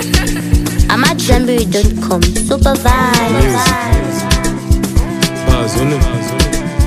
I'm at Jamboree.com. Super vibes. Bars on it.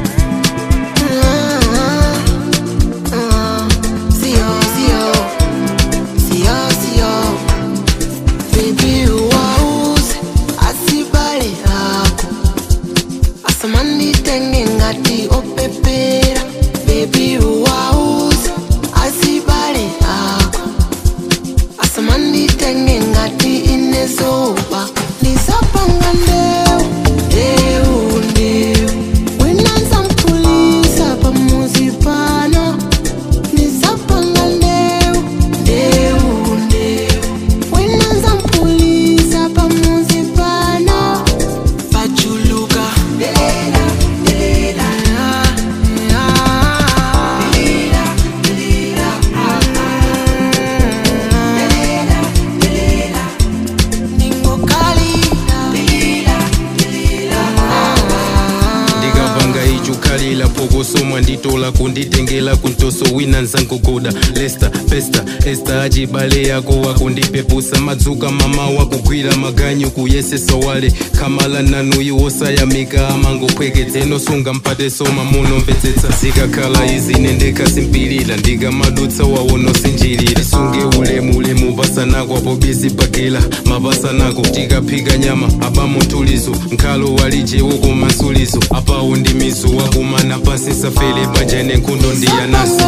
Sio, sio, sio, sio. Baby wauze asibale ako asamani tenge ngati opepera Baby wauze asibale ako asamani tenge ngati inezoba nisapanga ndeu ndeu ndeu winanza mpulisa pamuzi pano nisapanga ndeu ndeu ndeu winanza mpulisa pamuzi pano pachuluka delela delela delela delela delela delela ningokalila delela delela ndikapanga icho khalila pokosomwa nditola kunditengela kuntoso wina nzangogoda lesta pesta esta achibale yako wakundipepusa madzuka mama wakugwira maganyu kuyesesa wale khamala nanu iwosayamika amangophwekedzeno sunga mpate soma munomvetsetsa zikakhala izi nendekasimpilira ndikamadutsa wawonosinjirira sunge ulemu ulemu pasanako apo bizi pakila mapasanako tikaphika nyama abamuntulizo nkhalo walijewo kumasulizo apawo ndi mizu wakumana pasi safele banja nenkhundo ndiyanasi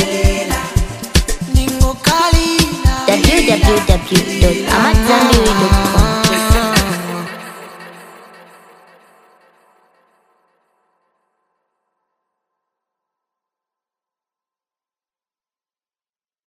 Ningokalila www.amatzambiri.com.